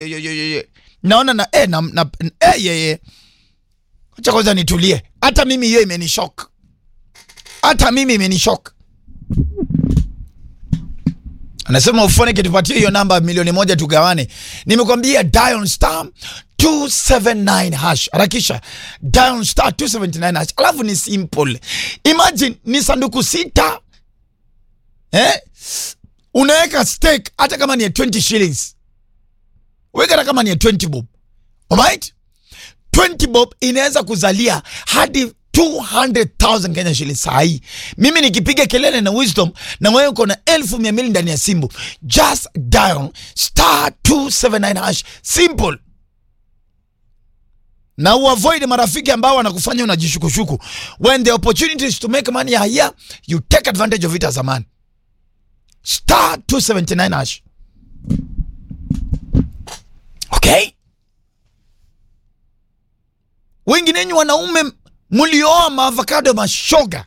Yo, yo, yo, yo. naona na, eh, na, na eh, yeye acha kwanza nitulie hata mimi hiyo imenishock hata mimi imenishock anasema ufone kitupatie hiyo namba milioni moja tugawane nimekwambia dial star 279 hash harakisha dial star 279 hash alafu ni simple imagine ni sanduku sita eh? unaweka stake hata kama ni ya 20 shillings weka hata kama ni ya 20 bob alright 20 bob inaweza kuzalia hadi 200,000 Kenya shillings saa hii. Mimi nikipiga kelele na wisdom na wewe uko na elfu mia mbili ndani ya simu, just dial star 279 hash, simple na uavoid marafiki ambao wanakufanya unajishukushuku. When the opportunities to make money are here, you take advantage of it as a man. Star 279 hash. Okay? Wengi nenyu wanaume mlioa maavocado mashoga,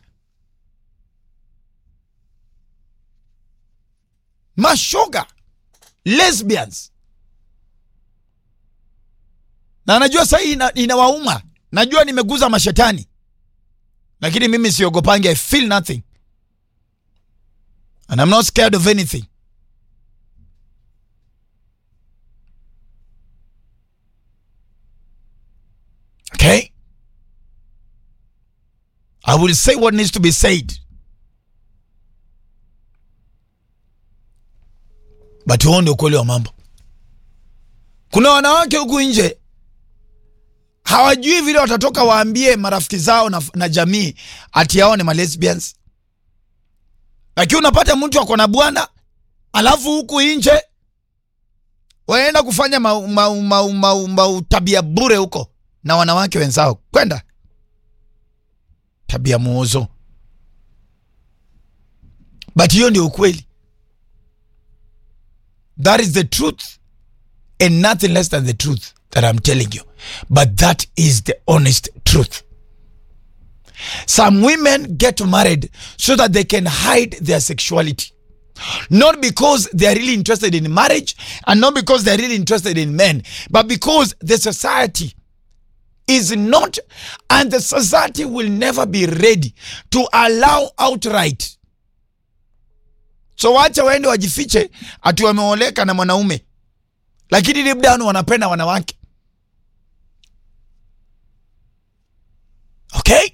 mashoga, lesbians, na najua sahii ina, inawauma. Najua nimeguza mashetani, lakini mimi siogopangi. I feel nothing and I'm not scared of anything. Okay? I will say what needs to be said. But huo ndio ukweli wa mambo. Kuna wanawake huku nje hawajui vile watatoka waambie marafiki zao na, na jamii ati hao ni malesbians, lakini unapata mtu ako na bwana alafu huku nje waenda kufanya mau, mau, mau, mau, mau tabia bure huko na wanawake wenzao kwenda tabia muozo, but hiyo ndio ukweli. That is the truth and nothing less than the truth that I'm telling you, but that is the honest truth. Some women get married so that they can hide their sexuality. Not because they are really interested in marriage and not because they are really interested in men, but because the society is not and the society will never be ready to allow outright so wacha waende wajifiche ati wameoleka na mwanaume lakini deep down wanapenda wanawake okay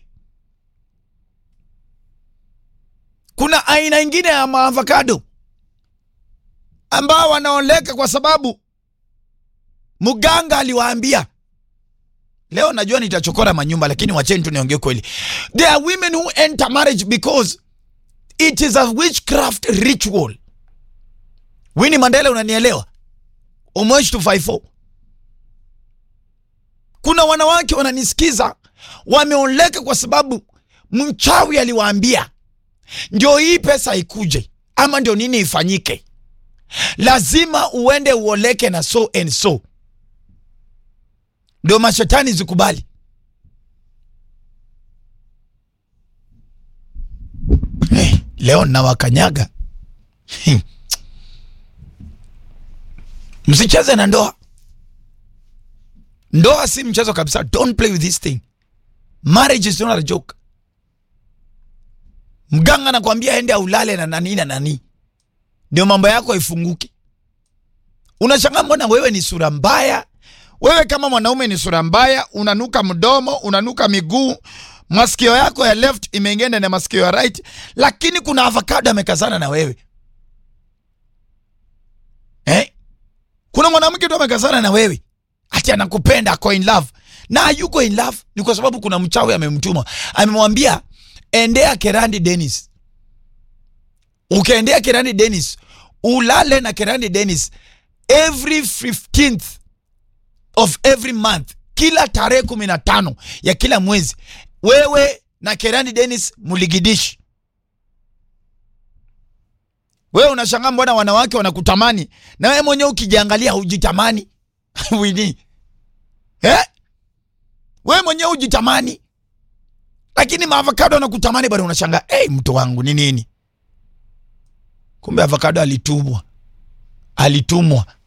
kuna aina ingine ya maavocado ambao wanaoleka kwa sababu mganga aliwaambia Leo najua nitachokora manyumba, lakini wacheni tu niongee kweli. There are women who enter marriage because it is a witchcraft ritual. Winnie Mandela, unanielewa? Umoish 254. Kuna wanawake wananisikiza wameoleka kwa sababu mchawi aliwaambia ndio hii pesa ikuje, ama ndio nini ifanyike, lazima uende uoleke na so and so ndio mashetani zikubali. Hey, leo nawakanyaga. Msicheze na ndoa. Ndoa si mchezo kabisa. Don't play with this thing. Marriage is not a joke. Mganga anakwambia ende aulale na nani na nani, ndio mambo yako ifunguke. Unashangaa mbona wewe ni sura mbaya wewe kama mwanaume ni sura mbaya, unanuka mdomo, unanuka miguu, masikio yako ya left imeingia ndani ya masikio ya right, lakini kuna avocado amekazana na wewe eh? Kuna mwanamke tu amekazana na wewe ati anakupenda, ako in love na hayuko in love, ni kwa sababu kuna mchawi amemtuma, amemwambia endea Kerandi Dennis. Ukaendea Kerandi Dennis, ulale na Kerandi Dennis every 15th of every month, kila tarehe kumi na tano ya kila mwezi, wewe na Kerani Dennis muligidishi. Wewe unashangaa mbona wanawake wanakutamani na wewe mwenyewe ukijiangalia hujitamani wini eh? Wewe mwenyewe hujitamani, lakini maavocado wanakutamani bado. Unashangaa hey, mtu wangu ni nini? Kumbe avocado alitumwa, alitumwa